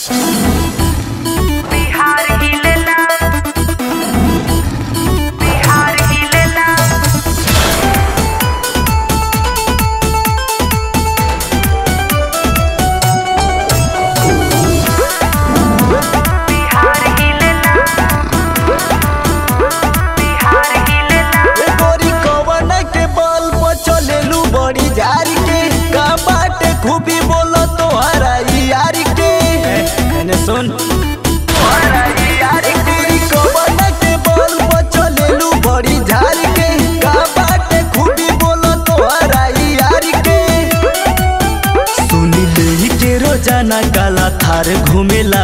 बिहार हिलेला बिहार हिलेला बिहार हिलेला बिहार हिलेला ए गोरी कवन के बल पर चलेलू बड़ी झारी के का बाटे खूबी बोलो तोहरा यार के मैंने सुन तोहरा यार गोरी कवन के बल पर चलेलू बड़ी झारी के का बाटे खूबी बोलो तोहरा यार के सुनी ले के रोजाना काला थार घूमेला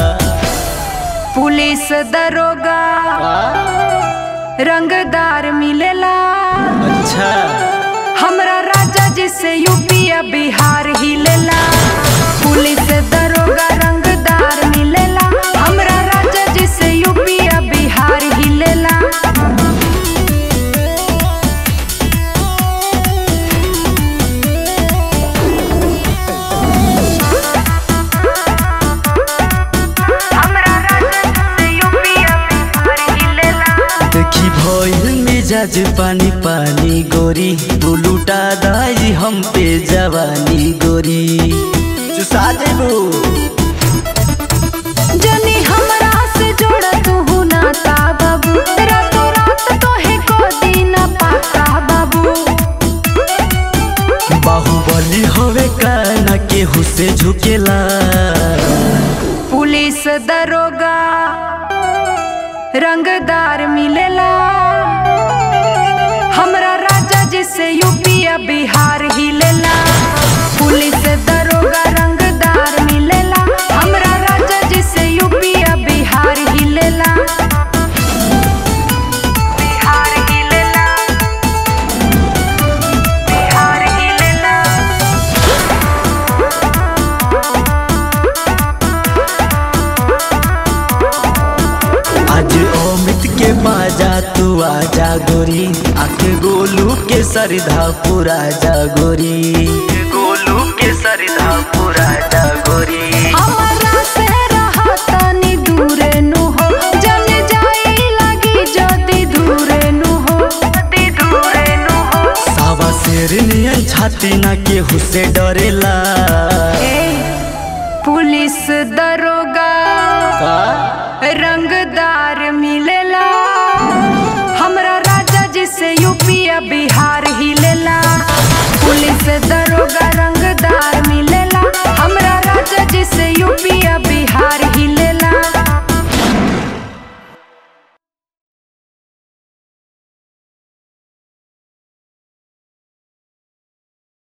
पुलिस दरोगा रंगदार मिलेला अच्छा हमरा राजा जी से यूपी या बिहार हिलेला पुलिस दरोगा रंगदार मिलेला हमरा राजा जी से यूपी या बिहार हिलेला हमरा राजा जी से यूपी या बिहार हिलेला देखी भइल मिजाज पानी पानी गोरी तू लुटा दाई हम पे जवानी गोरी चुसा देबू जनी हमरा से जोड़ तू नाता बाबू रातों रात तोहे को दिन पाता बाबू बाहुबली होवे काना केहू से झुकेला पुलिस दरोगा रंगदार मिलेला हमरा राजा जी से यूपी या बिहार हिलेला पुलिस दरोगा रंगदार मिलेला हमरा राजा जी से यूपी या बिहार हिलेला बिहार हिलेला बिहार हिलेला आज अमित के बाजा तू आजा गोरी आके गोलू के सरधा पूरा जा गोरी गोलू के सरधा पूरा जा गोरी हमरा से रहा तनी दूरे नु हो जन जाई लगी जदी दूरे नु हो जदी दूरे नु हो सावा शेर नियन छाती ना केहू से डरेला ए पुलिस दरोगा का